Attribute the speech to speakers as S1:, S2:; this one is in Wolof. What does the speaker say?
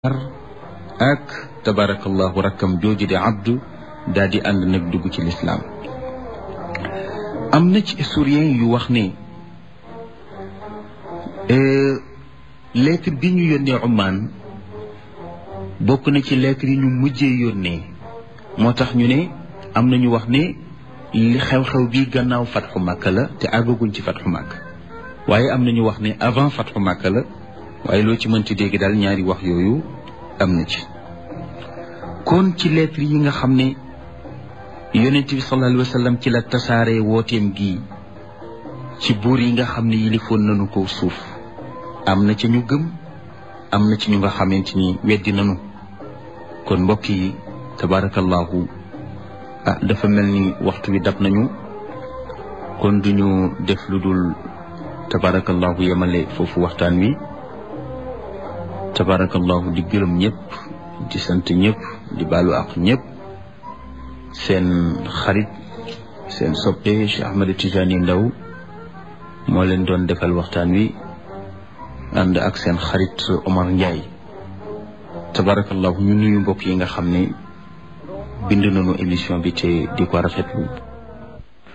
S1: ak tabarakallahu rakkam jooju di abdu daal di ànd nag dugg ci lislaam am na ci historien yu wax ne lettre bi ñu yónnee Oman bokk na ci lettre yi ñu mujjee yónnee moo tax ñu ne am na ñu wax ne li xew-xew bi gannaaw fatxu Makka la te àggaguñ ci fatxu Makka waaye am na ñu wax ne avant fatxu Makka la waaye loo ci mënti dégg daal ñaari wax yooyu am na ci kon ci lettre yi nga xam ne yonent bi sallallahu alayhi wa sallam ci la tasaare wooteem gi ci buur yi nga xam ne yilifoon nañu ko suuf am na ci ñu gëm am na ci ñu nga xamante ni weddi nañu kon mbokk yi tabarakallahu ah dafa mel ni waxtu wi dab nañu kon duñu def lu dul tabarakallahu yemale foofu waxtaan wi tabarakallahu di gërëm ñëpp di sant ñëpp di baalu ak ñëpp seen xarit seen soppe Cheikh Ahmed Tidiane Ndao moo leen doon defal waxtaan wi ànd ak seen xarit Omar Ndiaye tabarakallahu ñu nuyu mbokk yi nga xam ne bind nañu émission bi te di ko rafetlu